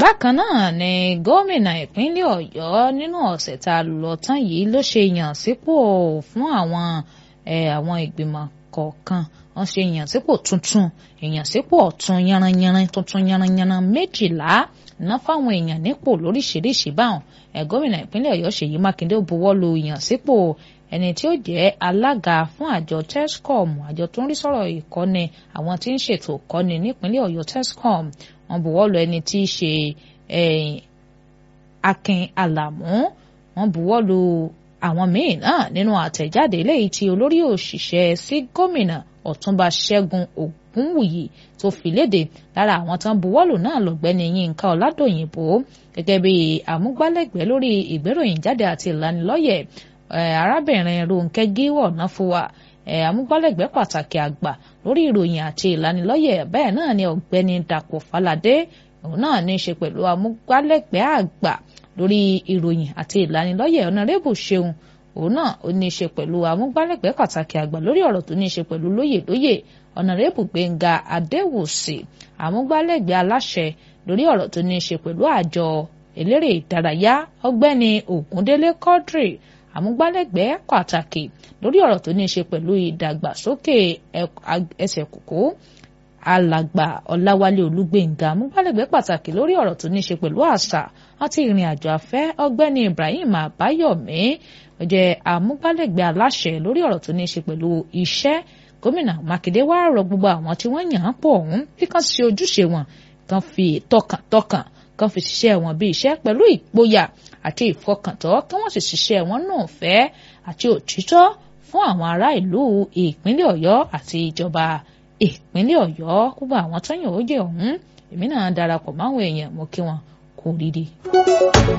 bákan náà ni gómìnà ìpínlẹ̀ ọ̀yọ́ nínú ọ̀sẹ̀ tá a lọ tán yìí ló ṣe yàn sípò fún àwọn àwọn ìgbìmọ̀ kọ̀ọ̀kan wọ́n ṣe ìyànsípò tuntun ìyànsípò ọ̀tún yanranyanran tuntun yanranyanran méjìlá ná fáwọn èèyàn nípò lóríṣiríṣi báwọn ẹ̀ gómìnà ìpínlẹ̀ ọ̀yọ́ ṣèyí mákindé ó buwọ́ lu ìyànsípò ẹni tí ó jẹ́ alága fún àjọ tescom àjọ tó ń rí sọ̀rọ̀ ìkọ́ni àwọn tí ń ṣètò ìkọ́ni nípínlẹ̀ ọ̀yọ́ tescom wọ́n buwọ́ lu ẹni tí í ṣe akin alamu wọ́n buwọ́ lu àwọn míì náà nínú àtẹ̀jáde eléyìí tí olórí òṣìṣẹ́ sí gómìnà ọ̀túnba ṣẹ́gun ògúnwùyí tó fi léde lára àwọn tán buwọ́lù náà lọ́gbẹ́ni yínká ọ̀làdòyìnbó gẹ́gẹ́ bí àmúgbálẹ́gbẹ̀ẹ́ lórí ìgbéròyìn jáde àti ìlanilọ́yẹ̀ arábìnrin ronke gíwọ̀ náfúwa àmúgbálẹ́gbẹ̀ẹ́ pàtàkì àgbà lórí ìròyìn àti ìlanilọ́yẹ̀ bẹ́ẹ̀ náà ni ọ̀gbẹ́ni dàpọ̀ faládé òun náà ní í ṣe pẹ̀lú àmúgbálẹ́gbẹ̀ẹ́ àgbà lórí ìròyìn àti ìlanilọ́yẹ̀ ọ̀nàrẹ́bù ṣeun òun náà ó ní í ṣe pẹ̀lú amúgbálẹ́gbẹ̀ẹ́ pàtàkì àgbà lórí ọ̀rọ̀ tó ní í ṣe pẹ̀lú lóyè lóyè ọ̀nàrẹ́bù gbẹ̀ngà adéwòsì amúgbálẹ́gbẹ̀ẹ́ aláṣẹ lórí ọ̀rọ̀ tó ní í ṣe pẹ̀lú àjọ eléré ìdárayá ọgbẹ́ni ògúndélé quadri amúgbálẹ́gbẹ̀ẹ́ pàtàkì lórí ọ̀rọ̀ tó ní í ṣe pẹ̀lú ìdàgbàsókè ẹsẹ̀ kòkó alàgbà ọláwálé olúgbẹ̀ngà amúgbálẹ́gbẹ̀ẹ́ pàtàkì lórí ọ̀rọ̀ tó ní í ṣe pẹ̀lú àṣà àti ìrìn àjò afẹ́ ọgbẹ́ni ibrahim àbáyọ̀mí ó jẹ́ amúgbálẹ́gbẹ̀ẹ́ aláṣẹ lórí ọ̀rọ̀ tó ní í ṣe pẹ̀lú iṣẹ́ gómìnà mákindé wá rọ gbogbo àwọn tí wọ́n yàn án pọ̀ ọ̀hún bí kan ṣe ojúṣe wọn kan fi tọkàntọkàn kan fi ṣiṣẹ́ wọn bí iṣẹ́ pẹ̀lú ìgboyà àti ìfọkàntọ́ kí wọ́n sì ṣiṣẹ́ wọn náà fẹ́ àti òtítọ́ fún àwọn ará ìlú ìpínlẹ̀ ọ̀yọ́ àti ìjọba ìpínlẹ̀ ọ̀yọ́ gbogbo àwọn tó yàn ó jẹ́ ọ̀hún èmi náà darapọ̀ máwọn èèyàn mo kí wọn kú rírí.